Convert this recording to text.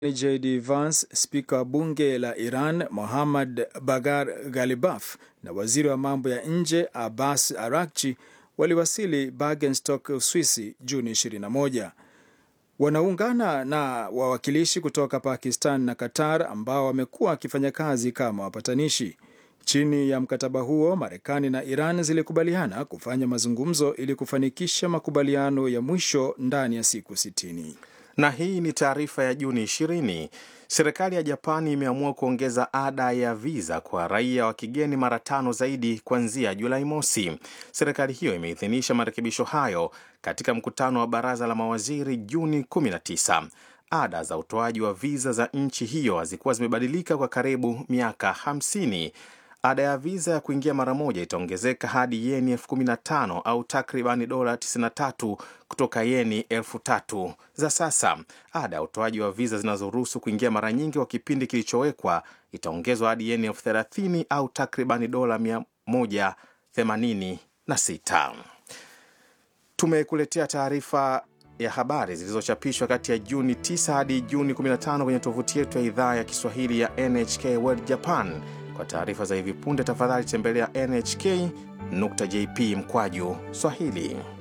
JD Vance, spika wa bunge la Iran Mohammad Bagar Ghalibaf na waziri wa mambo ya nje Abbas Arakchi waliwasili Bergenstock, Uswisi Juni 21. Wanaungana na wawakilishi kutoka Pakistan na Qatar ambao wamekuwa wakifanya kazi kama wapatanishi. Chini ya mkataba huo, Marekani na Iran zilikubaliana kufanya mazungumzo ili kufanikisha makubaliano ya mwisho ndani ya siku 60. Na hii ni taarifa ya Juni 20. Serikali ya Japani imeamua kuongeza ada ya viza kwa raia wa kigeni mara tano zaidi kuanzia Julai mosi. Serikali hiyo imeidhinisha marekebisho hayo katika mkutano wa baraza la mawaziri Juni 19. Ada za utoaji wa viza za nchi hiyo hazikuwa zimebadilika kwa karibu miaka 50. Ada ya viza ya kuingia mara moja itaongezeka hadi yeni elfu kumi na tano au takribani dola 93 kutoka yeni elfu tatu za sasa. Ada ya utoaji wa viza zinazoruhusu kuingia mara nyingi kwa kipindi kilichowekwa itaongezwa hadi yeni elfu thelathini au takribani dola 186. Tumekuletea taarifa ya habari zilizochapishwa kati ya Juni 9 hadi Juni 15 kwenye tovuti yetu ya idhaa ya Kiswahili ya NHK World Japan. Kwa taarifa za hivi punde, tafadhali tembelea nhk.jp mkwaju Swahili.